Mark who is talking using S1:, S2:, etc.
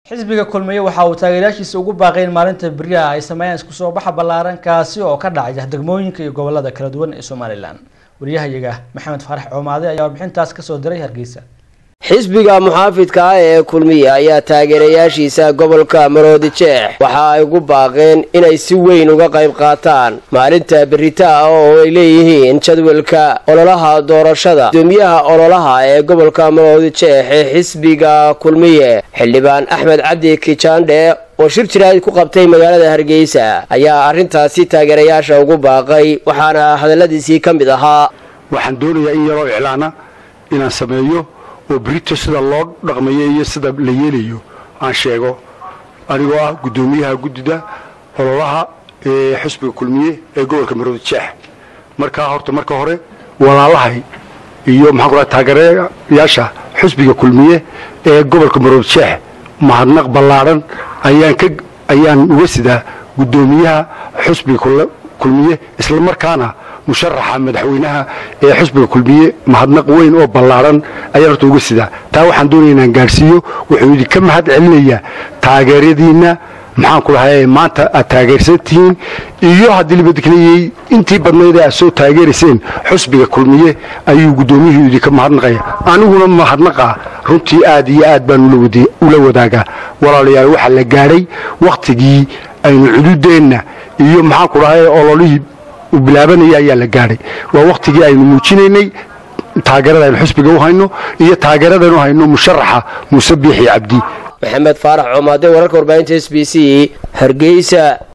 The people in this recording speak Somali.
S1: xisbiga kulmiye waxa uu taageerayaashiisa ugu baaqay in maalinta beriyaha ay sameeyaan isku soo baxa ballaaran kaasi oo ka dhacaya degmooyinka iyo gobolada kala duwan ee somalilan wariyahayaga maxamed faarax coomaade ayaa warbixintaas kasoo diray hargeysa
S2: xisbiga muxaafidka ah ee kulmiye ayaa taageerayaashiisa gobolka maroodi jeex waxa ay ugu baaqeen inay si weyn uga qayb qaataan maalinta beritaa oo ay leeyihiin jadwalka ololaha doorashada gudoomiyaha ololaha ee gobolka maroodi jeex ee xisbiga kulmiye xildhibaan axmed cabdi kijaandhe oo shir jiraad ku qabtay magaalada hargeysa ayaa arrintaasi taageerayaasha ugu baaqay waxaana hadalladiisii ka mid ahaa
S3: waxaan doonayaa in yaroo iclaana inaan sameeyo oo brito sida loo dhaqmayo iyo sida la yeelayo aan sheego anigoo ah guddoomiyaha guddida ololaha ee xusbiga kulmiye ee gobolka maroodi jeex markaa horta marka hore walaalahay iyo maxaan ku dhaha taageerayaasha xusbiga kulmiye ee gobolka maroodi jeex mahadnaq ballaadhan ayaan ka ayaan uga sidaa guddoomiyaha xusbiga kulmiye isla markaana musharaxa madaxweynaha ee xusbiga kulmiye mahadnaq weyn oo ballaadhan ayaan horta uga sidaa taa waxaan doonaya inaan gaadhsiiyo wuxuu idinka mahad celinayaa taageeradiinna maxaan ku dhahay maanta aad taageersan tihiin iyo haddii libadiknayey intii badnayd aad soo taageerayseen xusbiga kulmiye ayuu guddoomiyuhu idinka mahadnaqaya aniguna mahadnaqa runtii aad iyo aad baan ula wadaagaa walaalayaal waxaa la gaadhay wakhtigii aynu cududeenna iyo maxaan ku dhahay ololihii u bilaabanaya ayaa la gaadhay waa wakhtigii aynu muujinaynay taageerada aynu xusbiga u hayno iyo taageeradaynu hayno musharaxa muuse biixi cabdi
S2: maxamed faarax coomaade wararka warbaahinta s b c hargeysa